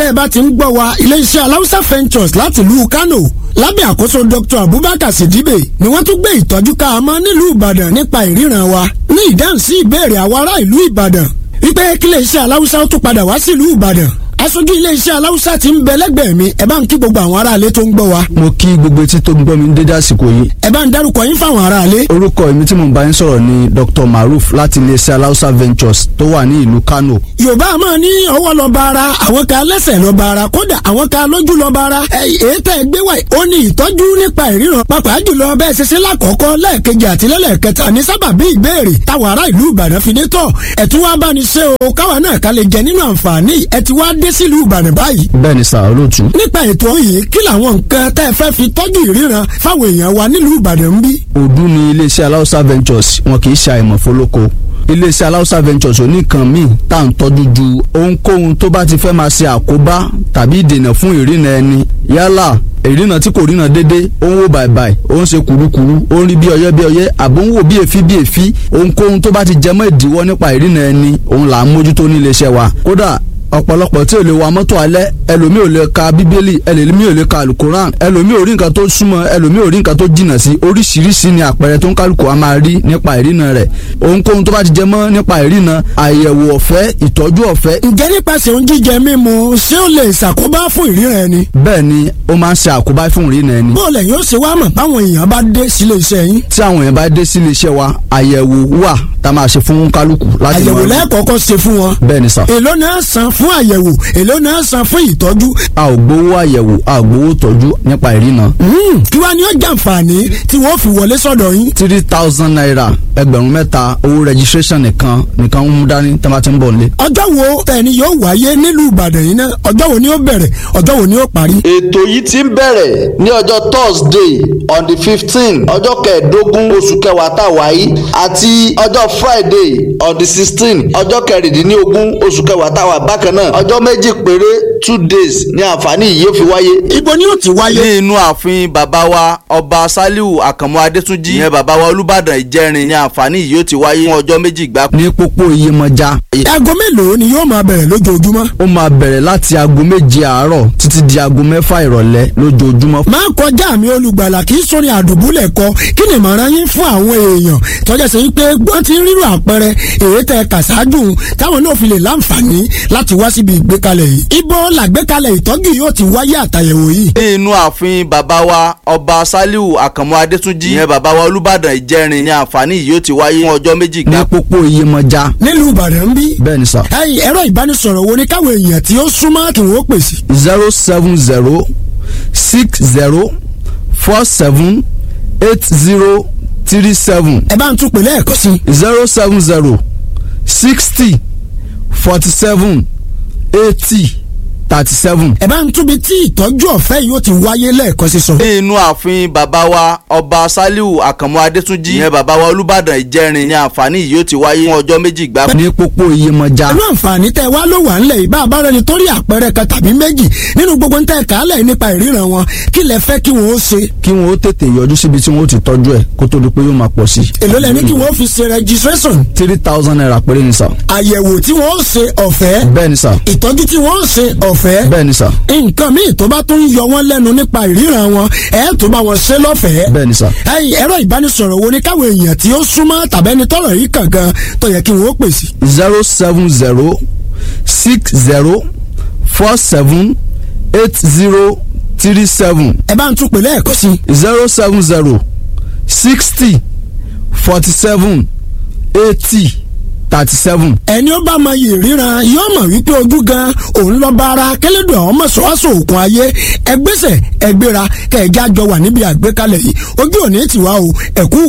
ẹ bá ti ń gbọ́ wa iléeṣẹ́ aláùsá ventures láti ìlú Kano lábẹ́ àkóso Dr. Abubakar Sidibe ni wọ́n tún gbé ìtọ́jú ká a mọ́ nílùú Ìbàdàn nípa ìríran wa ní ìdáhùn sí ìbéèrè àwọn ará ìlú Ìbàdàn wípé kí iléeṣẹ́ aláùsá ó tún padà wá sílùú Ìbàdàn aṣojú iléeṣẹ́ aláùsá ti ń bẹ lẹ́gbẹ̀ẹ́ mi ẹ bá ń kí gbogbo àwọn aráalé tó ń gbọ́ wa. mo kí gbogbo etí tó ń gbọ́ mi ní dédé àsìkò yìí. ẹ bá ń dárúkọ yín fáwọn aráalé. orúkọ èmi tí mo bá yín sọ̀rọ̀ ni Dr. Maruf láti iléeṣẹ́ aláùsá ventures tó wà ní ìlú Kano. yorùbá máa ní ọwọ́ lọ bá ara àwọn kan lẹ́sẹ̀ lọ bá ara kódà àwọn kan lójú lọ bá ara. èyí tẹ́ ẹ gbé wá ó ní ìtọ́jú nípa ìríran pàápàá jùlọ bẹ́ẹ̀ ṣe ṣe lákọ̀ọ́kọ́ lẹ́ẹ̀kejì àti lẹ́lẹ́kẹta ní sábàbí ìbéèrè táwọn ará ìlú Ìbàdàn fi dé tọ̀ ẹ̀ tún wá bá ní ṣe o káwa náà ká lè jẹ nínú àǹfààní ẹ̀ ti wá dé sílùú Ìbàdàn báyìí. bẹ́ẹ̀ni sà olóòtú. nípa ètò yìí kí làwọn nǹkan tẹ́ ẹ fẹ́ fi tọ́jú ìríran fáwọn èèyàn wa nílùú Ìbàdàn ń bí. òdu ni iléeṣẹ́ aláùsá ventures wọn kì í ṣe àìmọ̀ fólókó iléeṣẹ́ aláùsá ventures oníkan míì tá à ń tọ́jú ju ohunkóhun tó bá ti fẹ́ máa ṣe àkóbá tàbí ìdènà fún ìrìnà ẹni yálà ìrìnà tí kò ríran dédé ó ń wò bàìbàì ó ń ṣe kùrukùru ó ń rí bí ọyẹ́ bí ọyẹ́ àbó ń wò bí èéfí bí èéfí ohunkóhun tó bá ti jẹmọ́ ìdíwọ́ nípa ìrìnà ẹni òun là ń mójútó ní iléeṣẹ́ wa kódà ọ̀pọ̀lọpọ̀ tí ò lè wa mọ́tò alẹ́ ẹlòmíì ò lè ka bíbélì ẹlòmíì ò lè ka alukoran ẹlòmíì ò rí nǹkan tó súnmọ́ ẹlòmíì ò rí nǹkan tó jìnnà sí oríṣiríṣi ni àpẹẹrẹ tó ń kálukú a máa rí nípa ìrìnà rẹ̀ ohunkóhun tó bá ti jẹ mọ́ nípa ìrìnà àyẹ̀wò ọ̀fẹ́ ìtọ́jú ọ̀fẹ́. ǹjẹ́ nípasẹ̀ oúnjẹ jíjẹ mímu ṣé ó lè ṣàkóbá fún ìríran ẹni. bẹ́ẹ̀ ni ó máa ń ṣe àkóbá fún ìrìnà ẹni. bó lẹ̀ yóò ṣe wá mọ̀ báwọn èèyàn bá dé sílé iṣẹ́ yín. tí àwọn èèyàn bá dé sílé iṣẹ́ wa àyẹ̀wò wà tá a máa ṣe fún kálukú láti àyẹ̀wò lẹ́ẹ̀kọ̀ọ̀kan ṣe fún wọn. bẹ́ẹ̀ ni sà. èló náà san fún àyẹ̀wò èló náà san fún ìtọ́jú. a ò gbowó àyẹ̀wò a ò gbowó tọ́jú nípa ìrìnà. kí wàá ní ó jàǹfààní tí wọ́n fi wọlé sọ́dọ̀ yín. three thousand naira ẹgbẹ̀rún mẹ́ta owó registration nìkan nìkan ń mú dání tí wọ́n ti ń bọ̀ nílé. ọjọ́ wo tẹ̀ni yóò wáyé nílùú Ìbàdàn yìí náà ọjọ́ wo ni ó bẹ̀rẹ̀ ọjọ́ wo ni ó parí. ètò yìí ti ń bẹ̀rẹ̀ ní ọjọ́ Thursday on the fifteen ọjọ́ kẹẹ̀ẹ́dógún oṣù kẹwàá tá a wà yìí àti ọjọ́ Friday on the sixteen ọjọ́ kẹrìndínlógún oṣù kẹwàá tá a wà bákan náà ọjọ́ méjì péré two days ní àǹfààní yìí yóò fi wáyé. ibo ni ó ti wáyé. ní inú ààfin bàbá wa ọba Saliu Àkànmú Adétúnjì ìyẹn bàbá wa Olúbàdàn Ìjẹrin ní àǹfààní yìí yóò ti wáyé fún ọjọ́ méjì gbáko. ní pópó Iyemọja. aago mélòó ni yóò máa bẹ̀rẹ̀ lójoojúmọ́. ó máa bẹ̀rẹ̀ láti aago méje àárọ̀ títí di aago mẹ́fà ìrọ̀lẹ́ lójoojúmọ́. máa kọjá mi olùgbàlà kì í sórí àdùbúlẹ̀ kọ kí ni ìmọ̀ràn yín fún àwọn èèyàn tọ́jà sí pé wọ́n ti ń rírò àpẹẹrẹ èyí tẹ kàṣáájú táwọn náà fi lè láǹfààní láti wá síbi ìgbékalẹ̀ yìí. ibo làgbékalẹ̀ ìtọ́jú yóò ti wáyé àtàyẹ̀wò yìí. ní inú ààfin bàbá wa ọba Saliu Àkànmú Adétúnjì ìyẹn bàbá wa Olúbàdàn Ìjẹrin ní àǹfààní yìí yóò ti wáyé fún ọjọ́ méjì ní gbáko. pópó Iyemọja. nílùú Ìbàdàn ń bí. bẹ́ẹ̀ ni sà. ẹ̀yin ẹ̀rọ ìbánisọ̀rọ̀ wo ni káwọn èèyàn tí ó súnmọ́ kí wọ́n pèsè. zero seven zero six zero four seven eight zero three seven ẹ bá ń tún pè lẹ́ẹ̀kan sí. zero seven zero sixty forty seven eighty thirty seven. ẹ bá ń túbi tí ìtọ́jú ọ̀fẹ́ yóò ti wáyé lẹ́ẹ̀kan sí sọ. ní inú ààfin bàbá wa ọba Saliu Àkànmú Adétúnjì ìyẹn bàbá wa Olúbàdàn Ìjẹrin ní àǹfààní yìí yóò ti wáyé fún ọjọ́ méjì gbáko. ní pópó Iyemọja. pẹ̀lú àǹfààní tẹ́ wá ló wà ńlẹ̀ yìí bá a bá rẹni tó rí àpẹẹrẹ kan tàbí méjì nínú gbogbo ń tẹ́ kálẹ̀ nípa ìríran wọn kí lẹ fẹ́ kí wọ́n ó ṣe. kí wọn ó tètè yọjú síbi tí wọn ó ti tọ́jú ẹ̀ kó tó di pé yóò máa pọ̀ sí. èló lẹ ní kí wọ́n fi ṣe registration three thousand naira péré ni sà. àyẹ̀wò tí wọ́n ó ṣe ọ̀fẹ́ bẹ́ẹ̀ ni sà. ìtọ́jú tí wọ́n ó ṣe ọ̀fẹ́ bẹ́ẹ̀ ni sà. nǹkan míì tó bá tún yọ wọ́n lẹ́nu nípa ìríran wọn ẹ̀ tó bá wọn ṣe lọ́fẹ̀ẹ́. bẹ́ẹ̀ ni sà. ẹ̀yin ẹ̀rọ ìbánisọ̀rọ̀ wo ni káwọn èèyàn tí ó súnmọ́ tàbẹ́ni tọ́rọ̀ yìí kàn gan tó yẹ kí wọ́n ó pèsè. zero seven zero six zero four seven eight zero three seven ẹ bá ń tún pè lẹ́ẹ̀kan sí. zero seven zero sixty forty seven eighty thirty seven. ẹni ó bá mọ iyì ríran yóò mọ̀ wípé ojú gan òun lọ bá ara kẹlẹ́dùn àwọn mọ̀ṣọ́wáṣọ òkun ayé ẹgbẹ́sẹ̀ ẹgbẹ́ra kẹ̀ẹ́jà jọ wà níbi àgbékalẹ̀ yìí ojú òní tiwa o ẹ̀kú